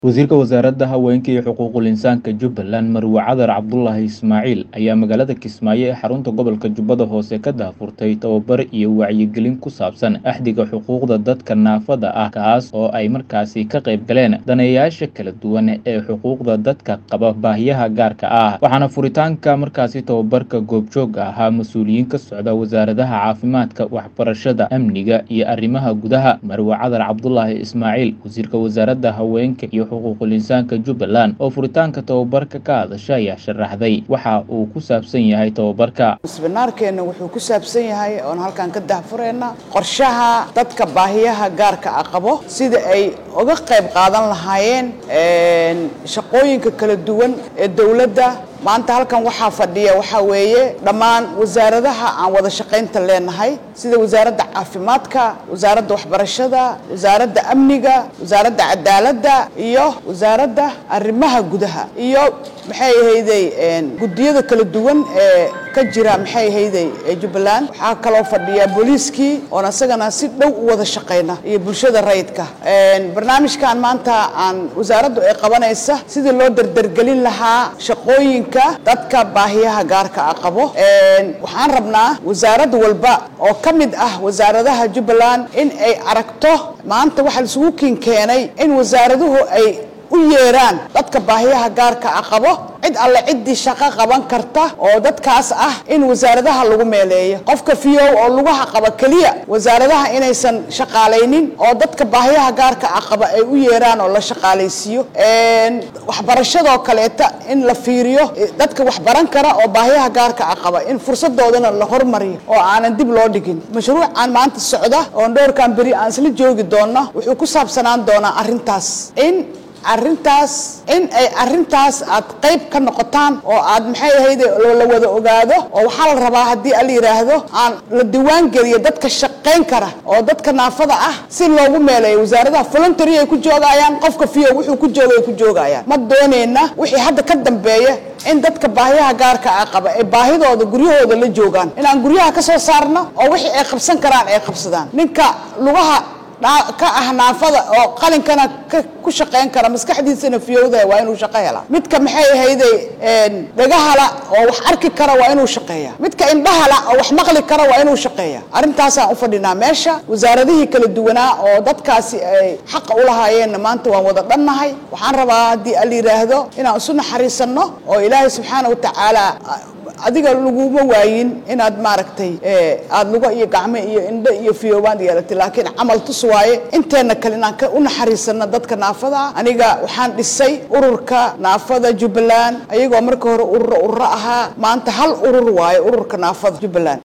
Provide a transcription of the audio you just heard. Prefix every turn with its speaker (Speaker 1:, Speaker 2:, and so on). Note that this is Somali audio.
Speaker 1: Wasiirka Wasaaradda Haweenka iyo Xuquuqul Insaanka Jubbaland Marwe Cadar Cabdulaahi Ismaaciil ayaa magaalada Kismaayo ee xarunta gobolka Jubbada Hoose ka daahfurtay tababar iyo wacyigelin ku saabsan axdiga xuquuqda dadka naafada ah kaas oo ay markaasi ka qayb galeen daneeyayaasha kala duwan ee xuquuqda dadka qaba baahiyaha gaarka ah waxaana furitaanka markaasi tababarka goobjoog ahaa mas-uuliyiin ka socda wasaaradaha caafimaadka waxbarashada amniga iyo arrimaha gudaha Marwe Cadar Cabdulaahi Ismaaciil wasiirka wasaaradda haweenka iyo xuquuqul insaanka Jubbaland oo furitaanka tababarka ka hadasha ayaa sharaxday waxa uu ku saabsan yahay tababarka
Speaker 2: misbinaarkeenna wuxuu ku saabsan yahay oon halkan ka dahfurayna qorshaha dadka baahiyaha gaarka ah qabo sida ay uga qayb qaadan lahaayeen shaqooyinka kala duwan ee dowladda maanta halkan waxaa fadhiya waxaa weeye dhammaan wasaaradaha aan wada shaqaynta leenahay sida wasaaradda caafimaadka wasaaradda waxbarashada wasaaradda amniga wasaaradda cadaaladda iyo wasaaradda arrimaha gudaha iyo maxay ahayday guddiyada kala duwan ee ka jira maxay ahayday jubbaland waxaa kaloo fadhiya booliiskii oon isagana si dhow u wada shaqayna iyo bulshada rayidka barnaamijkan maanta aan wasaaraddu ay qabanaysa sidii loo dardargelin lahaa shaqooyinka dadka baahiyaha gaarka ah qabo waxaan rabnaa wasaarad walba oo ka mid ah wasaaradaha jubbaland in ay aragto maanta waxaa laisugu kiin keenay in wasaaraduhu ay u yeeraan dadka baahiyaha gaarka ah qabo cid alle ciddii shaqo qaban karta oo dadkaas ah in wasaaradaha lagu meeleeyo qofka fiyow oo lugaha qaba keliya wasaaradaha inaysan shaqaalaynin oo dadka baahiyaha gaarka ah qaba ay u yeeraan oo la shaqaalaysiiyo waxbarashadoo kaleeta in la fiiriyo dadka wax baran kara oo baahiyaha gaarka ah qaba in fursadoodana la hormariyo oo aanan dib loo dhigin mashruucan maanta socda oon dhowrkan beri aan isla joogi doonno wuxuu ku saabsanaan doonaa arrintaas in arrintaas in ay arrintaas aad qayb ka noqotaan oo aad maxay ahayd la wada ogaado oo waxaa la rabaa haddii ala yidhaahdo aan la diwaan geliyo dadka shaqayn kara oo dadka naafada ah si loogu meeleeyo wasaaradaha voluntary ay ku joogayaan qofka fiyo wuxuu ku jooga ay ku joogayaan ma doonayna wixii hadda ka dambeeya in dadka baahiyaha gaarka ah qaba ee baahidooda guryahooda la joogaan inaan guryaha ka soo saarno oo wixii ay qabsan karaan ay qabsadaan ninka lugaha ka ah naafada oo qalinkana ku shaqayn kara maskaxdiisana fiyowda waa inuu shaqo helaa midka maxay ahayday dhagahala oo wax arki kara waa inuu shaqeeya midka indhahala oo wax maqli kara waa inuu shaqeeya arrintaasaan u fadhinaa meesha wasaaradihii kala duwanaa oo dadkaasi ay xaqa u lahaayeenna maanta waan wada dhannahay waxaan rabaa haddii ala yidhaahdo inaan isu naxariisanno oo ilaahay subxaana wa tacaala adiga laguma waayin inaad maaragtay aada lugo iyo gacmo iyo indho iyo fiyoobaan yeelatay laakiin camal tus waaye inteenna kale inaan u naxariisano dadka naafada aniga waxaan dhisay ururka naafada jubbaland ayagoo marka hore ururo ururo ahaa maanta hal urur waaye ururka naafada jubbaland